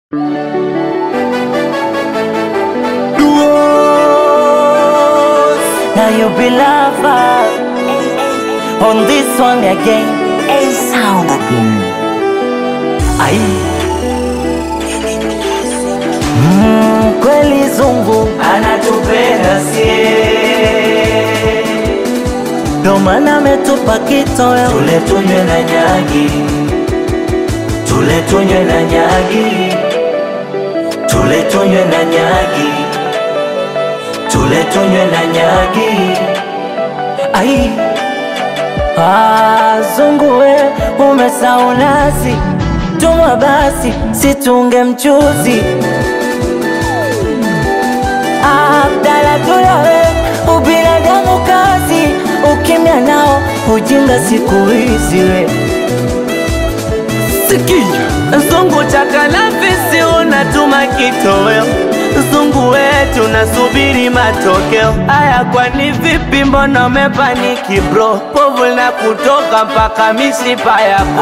Now you be lover on this one again. A sound again. Ai. Mm, kweli zungu anatupenda sie, ndo maana ametupa kitoweo tule tunywe na nyagi, tule tunywe na nyagi, tule tunywe na nyagi, tule tunywe na nyagi. Ai. Ah, zungu we umesahau nasi, tuma basi situnge mchuzi. Ah, Abdala tuyawe ubinadamu kazi, ukimya nao ujinga siku hizi we Sikia, zungu chaka na fisi unatuma kitoweo, zungu wetu nasubiri matokeo. Aya, kwani vipi? Mbona umepaniki bro? Povu na kutoka mpaka mishipa yako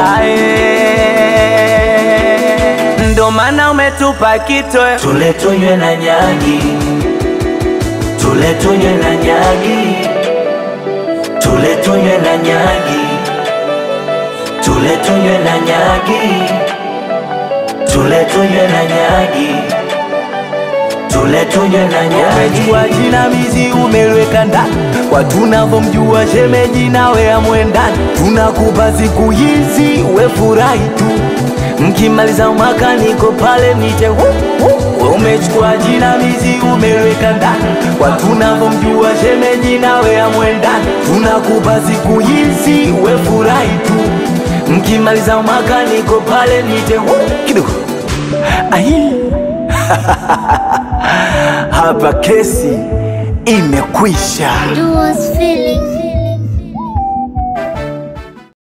aye, ndo maana umetupa kitoweo. tule tunywe na nyagi, tule tunywe na nyagi, tule tunywe na nyagi, tule tunywe na nyagi, tule tunywe na nyagi, tule tunywe na nyagi. Umejua jinamizi umelweka ndani kwa tunavyomjua shemeji nawe amwendani, tunakupa siku hizi we furahi tu, mkimaliza mwaka niko pale mite hu, hu. Umechukua jinamizi umelweka ndani kwa tunavyomjua shemeji nawe amwendani, tunakupa siku hizi we furahi tu, mkimaliza mwaka niko pale mite hu kidogo ai hapa kesi imekwisha. Duo's feeling